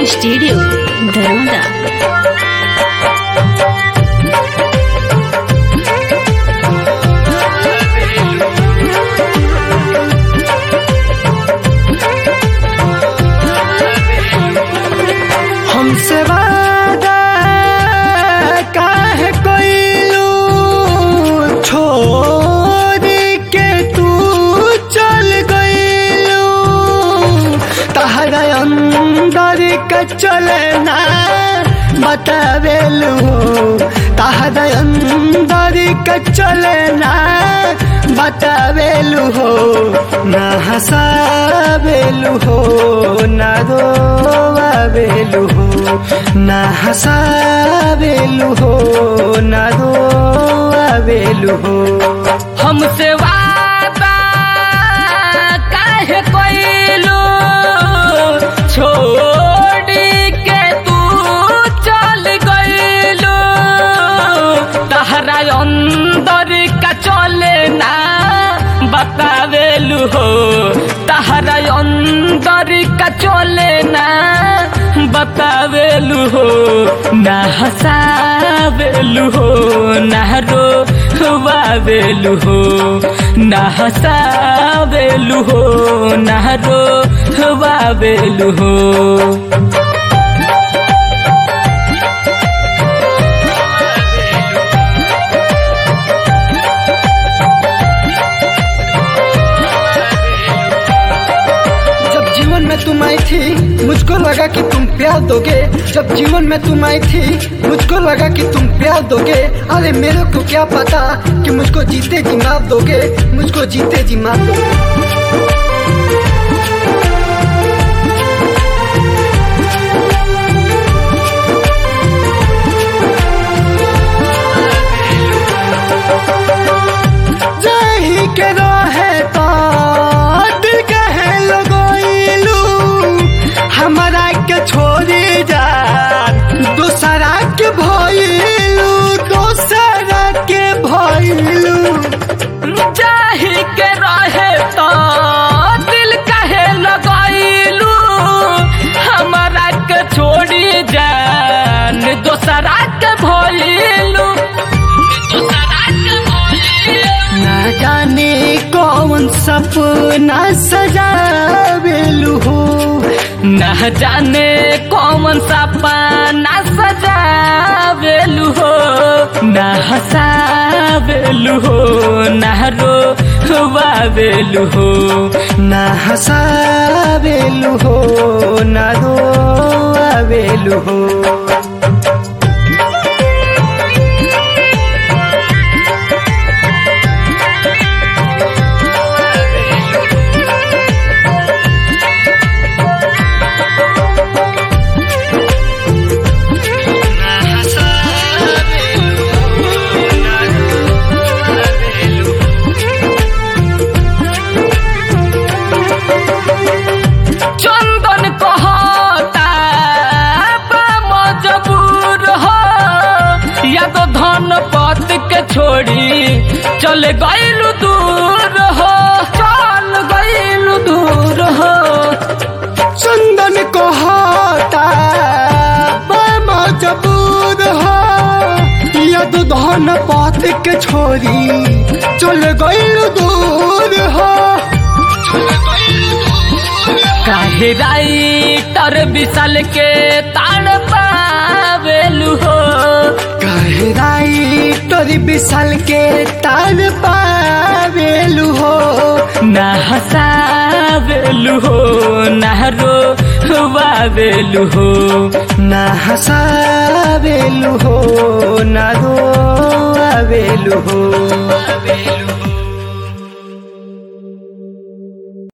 studio धर्मदा हमसे वादा काहे कोइलू छोड़ के तू चल गइलू तहरा अंदर का चलना बतावेलू तहरा अंदर का चलना बतावेलू हो ना हंसावेलू हो ना रोवावेलू हो ना हंसावेलू हो ना रोवावेलू हो हमसे वादा काहे कोइलो छोड़ के तू चल गइलो तहरा अंदर का चले ना बतावेलू हो तहरा अंदर का चले ना बतावेलू हो ना हंसावेलू हो ना रोवावेलू हो ना हंसावेलू हो ना रोवावेलू हो जब जीवन में तुम आई थी मुझको लगा कि तुम प्यार दोगे जब जीवन में तुम आई थी मुझको लगा कि तुम प्यार दोगे अरे मेरे को क्या पता कि मुझको जीते जी मार दोगे मुझको जीते जी मार दोगे जाही के रहे तो दिल कहे लगोइलू हमारा के छोड़ी जा दूसरा के भइलू दूसरा के भइलू जाही के रहे तो दिल कहे लगाइलू हमारा के छोड़ी जान दोसरा के भइलू दोसरा के भइलू ना जाने कौन सपना सजावेलू हो न जाने कौन सा पाना सजावेलू हो न हंसावेलू हो न रोवावेलू हो ना हंसावेलू हो ना रोवेलू हो चंदन कहता बा मजबूर हो या तो धन पत के छोड़ी चल गइलू दूर हो चल गइलू दूर हो चंदन को होता मजबूर हो यद धन पात के छोरी चल गइल दूर हो काहे राइटर विशाल के ताड़ पावेलू हो काहे राइटर विशाल के तार पावेलू हो ना हंसावेलू हो ना रोवावेलू हो ना हंसावेलू हो ना रोवेलू हो